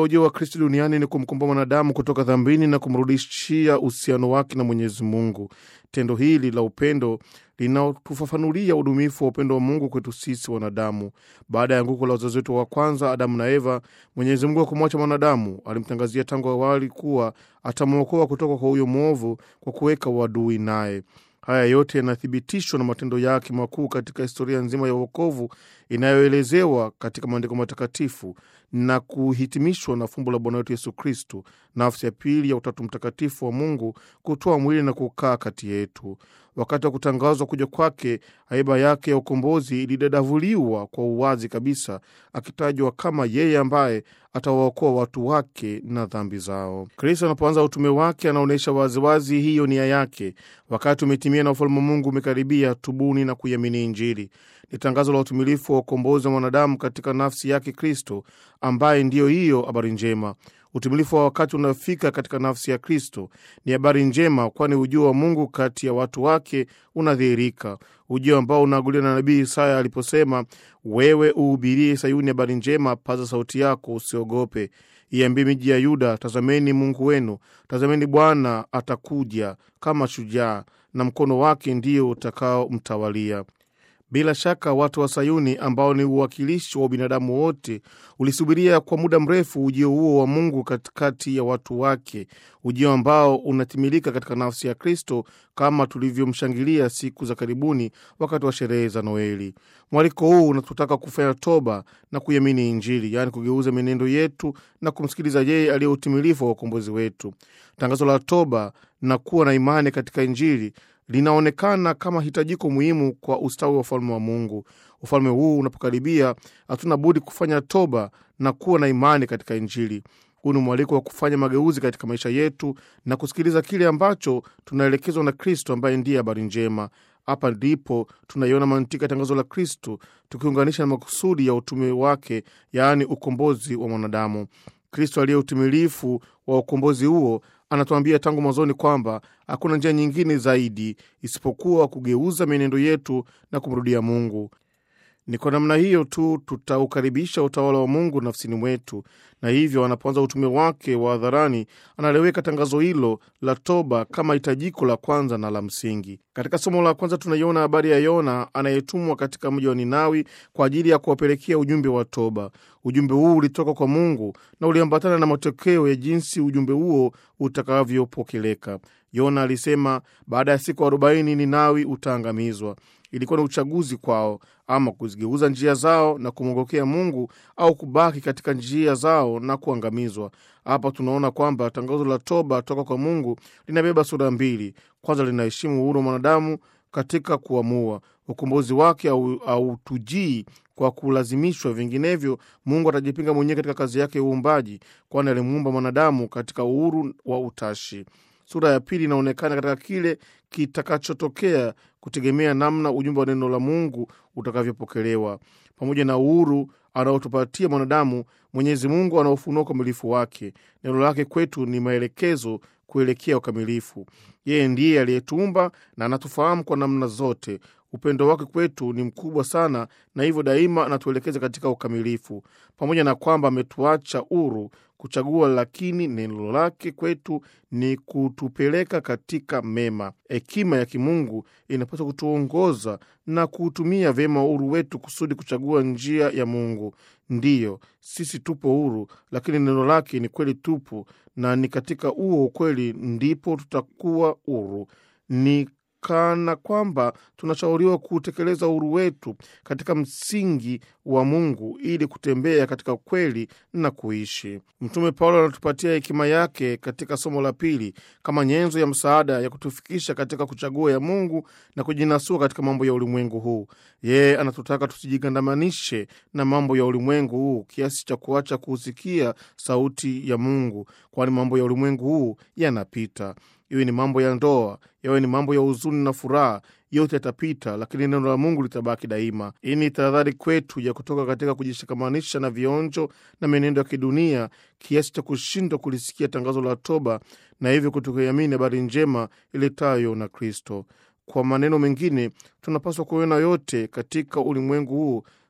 ujio wa Kristo duniani ni kumkomboa mwanadamu kutoka dhambini na kumrudishia uhusiano wake na Mwenyezi Mungu. Tendo hili la upendo linatufafanulia udumifu wa upendo wa Mungu kwetu sisi wanadamu. Baada ya anguko la wazazi wetu wa kwanza Adamu na Eva, Mwenyezi Mungu akumwacha mwanadamu, alimtangazia tangu awali kuwa atamwokoa kutoka kwa huyo mwovu kwa kuweka uadui naye. Haya yote yanathibitishwa na matendo yake makuu katika historia nzima ya uokovu inayoelezewa katika maandiko matakatifu na kuhitimishwa na fumbo la Bwana wetu Yesu Kristu, nafsi ya pili ya Utatu Mtakatifu wa Mungu kutoa mwili na kukaa kati yetu. Wakati wa kutangazwa kuja kwake, haiba yake ya ukombozi ilidadavuliwa kwa uwazi kabisa, akitajwa kama yeye ambaye atawaokoa watu wake na dhambi zao. Kristo anapoanza utume wake, anaonyesha waziwazi hiyo nia yake. Wakati umetimia na ufalme wa Mungu umekaribia, tubuni na kuiamini Injili. Ni tangazo la utumilifu wa ukombozi wa mwanadamu katika nafsi yake Kristo, ambaye ndiyo hiyo habari njema. Utimilifu wa wakati unaofika katika nafsi ya Kristo ni habari njema, kwani ujio wa Mungu kati ya watu wake unadhihirika, ujio ambao unaaguliwa na nabii Isaya aliposema, wewe uhubirie Sayuni habari njema, paza sauti yako, usiogope. Iambie miji ya Yuda, tazameni Mungu wenu, tazameni Bwana atakuja kama shujaa, na mkono wake ndio utakaomtawalia. Bila shaka watu wa Sayuni ambao ni uwakilishi wa binadamu wote ulisubiria kwa muda mrefu ujio huo wa Mungu katikati ya watu wake, ujio ambao unatimilika katika nafsi ya Kristo kama tulivyomshangilia siku za karibuni wakati wa sherehe za Noeli. Mwaliko huu unatutaka kufanya toba na kuiamini Injili, yaani kugeuza mienendo yetu na kumsikiliza yeye aliye utimilifu wa ukombozi wetu. Tangazo la toba na kuwa na imani katika Injili linaonekana kama hitajiko muhimu kwa ustawi wa ufalme wa Mungu. Ufalme huu unapokaribia, hatuna budi kufanya toba na kuwa na imani katika Injili. Huu ni mwaliko wa kufanya mageuzi katika maisha yetu na kusikiliza kile ambacho tunaelekezwa na Kristo ambaye ndiye habari njema. Hapa ndipo tunaiona mantiki ya tangazo la Kristo, tukiunganisha na makusudi ya utume wake, yaani ukombozi wa mwanadamu. Kristo aliye utimilifu wa ukombozi huo anatuambia tangu mwanzoni kwamba hakuna njia nyingine zaidi isipokuwa kugeuza mienendo yetu na kumrudia Mungu. Ni kwa namna hiyo tu tutaukaribisha utawala wa Mungu nafsini mwetu, na hivyo anapoanza utume wake wa hadharani analiweka tangazo hilo la toba kama hitajiko la kwanza na la msingi. Katika somo la kwanza tunaiona habari ya Yona anayetumwa katika mji wa Ninawi kwa ajili ya kuwapelekea ujumbe wa toba. Ujumbe huu ulitoka kwa Mungu na uliambatana na matokeo ya jinsi ujumbe huo utakavyopokeleka. Yona alisema baada ya siku arobaini Ninawi utaangamizwa. Ilikuwa ni uchaguzi kwao, ama kuzigeuza njia zao na kumwongokea Mungu au kubaki katika njia zao na kuangamizwa. Hapa tunaona kwamba tangazo la toba toka kwa Mungu linabeba sura mbili. Kwanza, linaheshimu uhuru wa mwanadamu katika kuamua. Ukombozi wake hautujii kwa kulazimishwa, vinginevyo Mungu atajipinga mwenyewe katika kazi yake ya uumbaji, kwani alimuumba mwanadamu katika uhuru wa utashi. Sura ya pili inaonekana katika kile kitakachotokea kutegemea namna ujumbe wa neno la Mungu utakavyopokelewa. Pamoja na uhuru anaotupatia mwanadamu, Mwenyezi Mungu anaofunua ukamilifu wake. Neno lake kwetu ni maelekezo kuelekea ukamilifu. Yeye ndiye aliyetuumba na anatufahamu kwa namna zote. Upendo wake kwetu ni mkubwa sana, na hivyo daima anatuelekeza katika ukamilifu. Pamoja na kwamba ametuacha huru kuchagua, lakini neno lake kwetu ni kutupeleka katika mema. Hekima ya kimungu inapaswa kutuongoza na kuutumia vyema uhuru wetu kusudi kuchagua njia ya Mungu. Ndiyo, sisi tupo huru, lakini neno lake ni kweli tupu, na ni katika huo ukweli ndipo tutakuwa huru. Ni kana kwamba tunashauriwa kutekeleza uhuru wetu katika msingi wa Mungu ili kutembea katika kweli na kuishi. Mtume Paulo anatupatia hekima yake katika somo la pili kama nyenzo ya msaada ya kutufikisha katika kuchagua ya Mungu na kujinasua katika mambo ya ulimwengu huu. Yeye anatutaka tusijigandamanishe na mambo ya ulimwengu huu kiasi cha kuacha kusikia sauti ya Mungu, kwani mambo ya ulimwengu huu yanapita. Iwe ni mambo ya ndoa, yawe ni mambo ya huzuni na furaha, yote yatapita, lakini neno la Mungu litabaki daima. Hii ni tahadhari kwetu ya kutoka katika kujishikamanisha na vionjo na mienendo ya kidunia kiasi cha kushindwa kulisikia tangazo la toba na hivyo kutokuiamini habari njema iletayo na Kristo. Kwa maneno mengine, tunapaswa kuona yote katika ulimwengu huu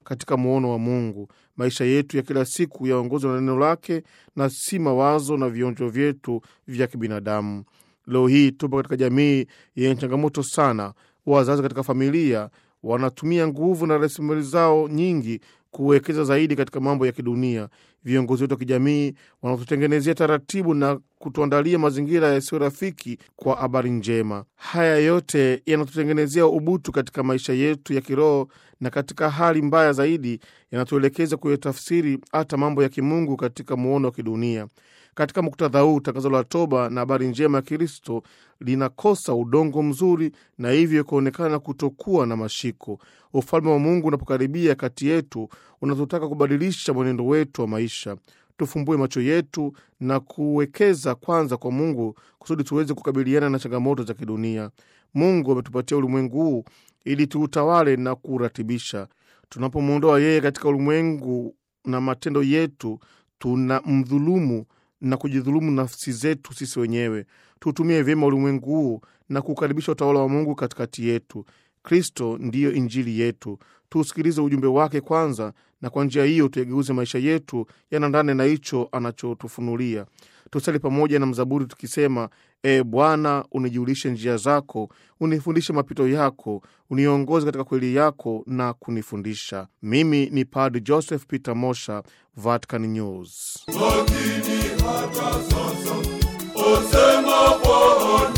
katika muono wa Mungu. Maisha yetu ya kila siku yaongozwe na neno lake na si mawazo na vionjo vyetu vya kibinadamu. Leo hii tupo katika jamii yenye changamoto sana. Wazazi katika familia wanatumia nguvu na rasilimali zao nyingi kuwekeza zaidi katika mambo ya kidunia. Viongozi wetu wa kijamii wanatutengenezea taratibu na kutuandalia mazingira yasiyo rafiki kwa habari njema. Haya yote yanatutengenezea ubutu katika maisha yetu ya kiroho, na katika hali mbaya zaidi yanatuelekeza kuyatafsiri hata mambo ya kimungu katika muono wa kidunia. Katika muktadha huu, tangazo la toba na habari njema ya Kristo linakosa udongo mzuri na hivyo kuonekana kutokuwa na mashiko. Ufalme wa Mungu unapokaribia kati yetu, unatutaka kubadilisha mwenendo wetu wa maisha. Tufumbue macho yetu na kuwekeza kwanza kwa Mungu kusudi tuweze kukabiliana na changamoto za kidunia. Mungu ametupatia ulimwengu huu ili tuutawale na kuuratibisha. Tunapomwondoa yeye katika ulimwengu na matendo yetu, tuna mdhulumu na kujidhulumu nafsi zetu sisi wenyewe. Tuutumie vyema ulimwengu huu na kukaribisha utawala wa Mungu katikati yetu. Kristo ndiyo Injili yetu. Tuusikilize ujumbe wake kwanza, na kwa njia hiyo tuyageuze maisha yetu yanaendane na hicho anachotufunulia. Tusali pamoja na mzaburi tukisema: E Bwana, unijulishe njia zako, unifundishe mapito yako, uniongoze katika kweli yako na kunifundisha. Mimi ni Padre Joseph Peter Mosha, Vatican News. lakini hata sasa osema Bwana